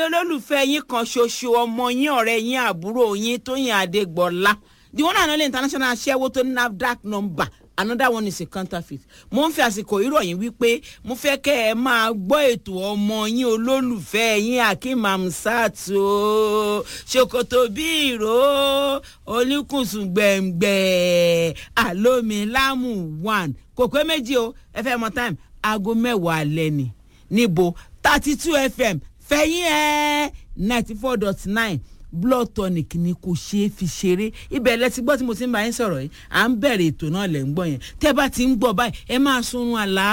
olólùfẹ́ yín kan ṣoṣo ọmọ yín ọ̀rẹ́ yín àbúrò yín Tóyìn Adégbọlá the one and only international aṣẹ́wó tó ní NAFDAC number another one is a counterfeit mo ń fi àsìkò ìròyìn wípé mo fẹ́ kẹ́ ẹ máa gbọ́ ètò ọmọ yín olólùfẹ́ yín Akeem Hamzat o ṣòkòtò bí ìró olùkùnsùn gbẹ̀ngbẹ̀ àlómilámù one kò pé méjì o ẹ fẹ́ mọ time aago mẹ́wàá alẹ́ ni níbo thirty two fm fẹ̀yìn ẹ̀ ninety four dot nine blood tonic ni kò ṣeé fi ṣeré ibẹ̀ lẹ ti gbọ́ tí mo ti ń bá yín sọ̀rọ̀ yìí à ń bẹ̀rẹ̀ ètò náà lẹ̀ ń gbọ́ yẹn tẹ́ bá ti ń gbọ́ báyìí ẹ máa sunrun àlá